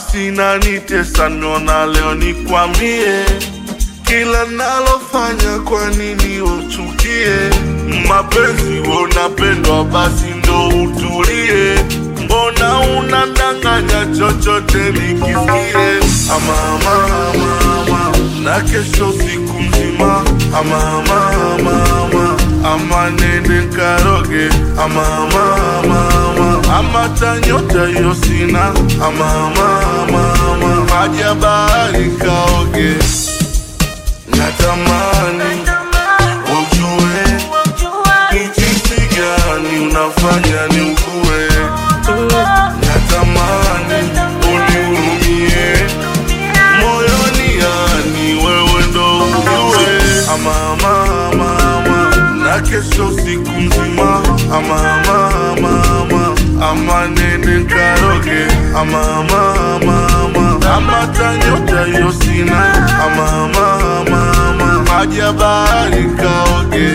nafsi nanitesa, nona leo nikwambie kila nalofanya, kwa nini uchukie? Mapenzi unapendwa, basi ndo utulie. Mbona unadanganya chochote nikisikie? Ama ama ama ama na kesho siku mzima ama ama ama ama ama nende karoge ama ama ama ama ama tanyota hiyo sina ama ama ama ama maji ya bahari kaoge natamani ujue ni jinsi gani unafanya ni ukue natamani unihurumie moyoni yani wewe ndo ujue ama ama ama ama na kesho siku mzima ama ama ama ama ama nende karoge ama ama ama ama ama tanyota hiyo sina ama ama ama ama maji ya bahari kaoge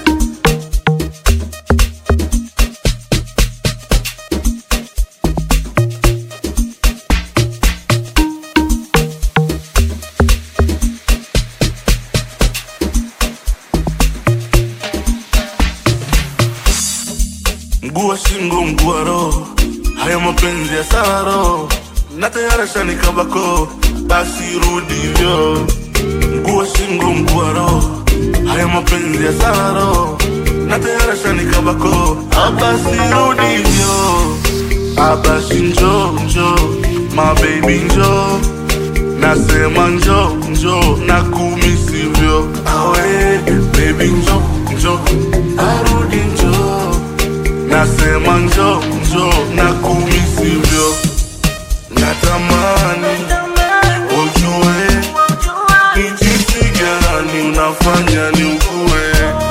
mguu wa shingo, mguu wa roho, haya mapenzi ya sararo na tayari shanikabako, basi rudi hivyo. Mguu wa shingo, mguu wa roho, haya mapenzi ya sararo na tayari shanikabako, ah, basi rudi hivyo. Abasi njo njo, my baby njo, nasema njo njo, na kumisivyo awe baby njo njo, arudi njo nasema njo njo na kumisivyo natamani ujue ni jinsi gani unafanya ni ukue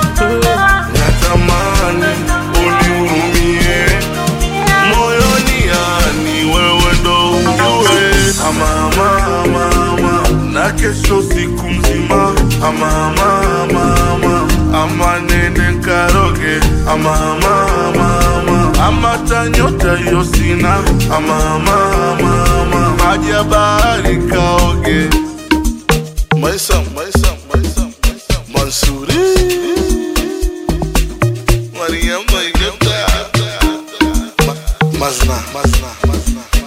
natamani unihurumie moyoni yani wewe ndo ujue ama ama ama ama na kesho siku mzima ama ama ama ama ama nende karoge ama ama ama ama ama tanyota hiyo sina ama ama ama ama maji ya bahari kaoge maisha maisha maisha maisha Mansuri Mariam Maigata Ma- Mazna Mazna Mazna